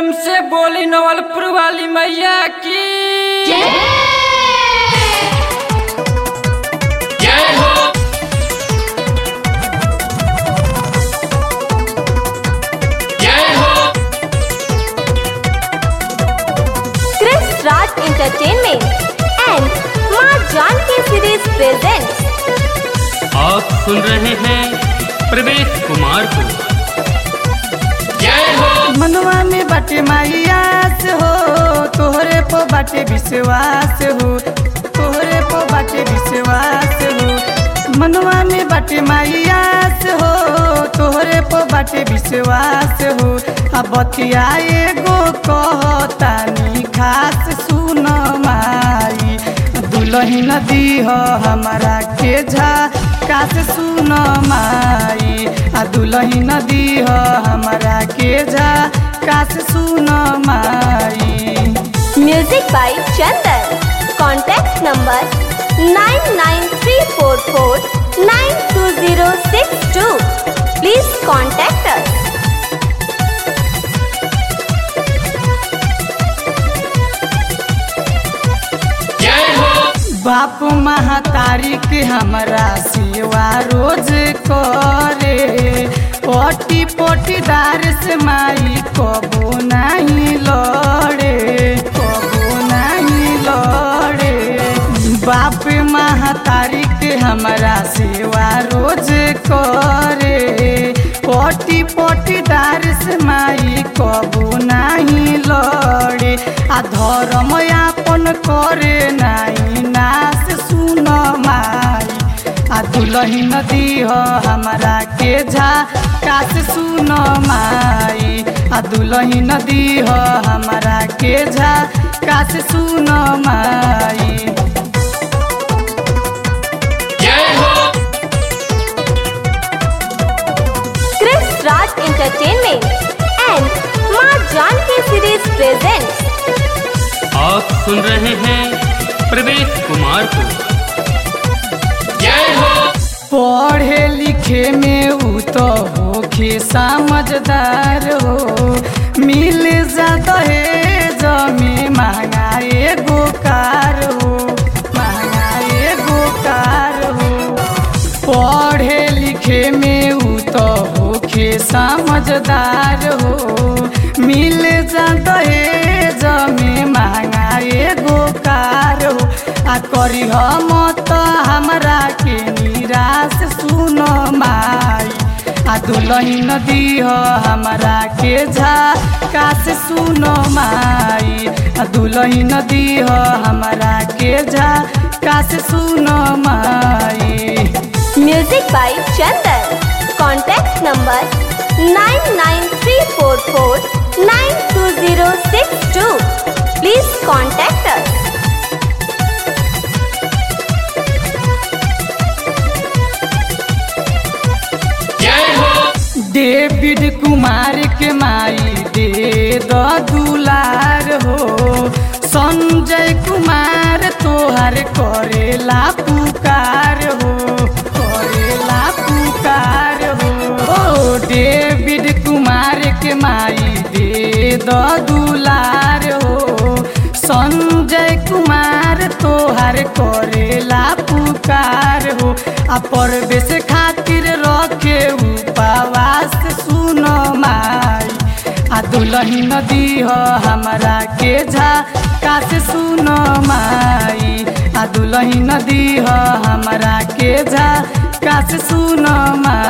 प्रेम से बोली नवलपुर वाली मैया की जय हो जय हो Chris Raj Entertainment and माँ जानकी सीरीज presents आप सुन रहे हैं प्रवेश कुमार को जय हो मनवा में बाटे माइयास हो तोहरे पो बाटे विश्वास हो तोहरे पो बाटे विश्वास हो मनवा में बाटे माइयास हो तोहरे पो बाटे विश्वास हो अब बतिया एगो कहतानी खास सुन माई दुलहिन दीह हमारा के झा कास सुन माई आ दुलहिन दीह हमारा के झा कास सुन माई Music by Chandan. Contact number 99344920062. Please contact us. जय हो बाप महतारी के हमरा सेवा रोज करे पटी पटीदार से माई कबो नहीं लड़े कबो नहीं लड़े बाप महतारी के हमरा सेवा रोज करे पटी पटीदार से माई कबो नहीं लड़े आ धर्म यापन करे नहीं नास सुन माई आ दुलहिन दीह हमरा के झा कास सुन माई आ दुलहिन दीह हमरा के झा कास सुन माई जय हो Chris Raj Entertainment and माँ जानकी सीरीज presents आप सुन रहे हैं प्रवेश कुमार को जय हो पढ़े लिखे में ऊ तो होखे समझदार हो मिल जाता है जमी महंगाए गोकार हो महंगाए गोकार हो पढ़े लिखे में ऊ तो होखे समझदार हो मिल जाता है जमी महंगाए गोकार हो आ करी हम तो हमरा के निराश सुन माई आ दुलहिन दीह हमरा के झा काश सुन माई आ दुलहिन दीह हमरा के झा काश सुन माई Music by Chandan. Contact number 99344920062. Please contact us. जय हो डेविड कुमार के माई दे द दुलार हो संजय कुमार तोहर करेला पुकार हो करेला पुकार हो ओ डेविड कुमार के माई दे द दुलार हो संजय कुमार तोहर करेला पुकार हो आ परवेश खातिर रखे उपवास सुन माई आ दुलहिन दीह हमरा के झा काश सुन माई आ दुलहिन दीह हमरा के झा काश सुन माई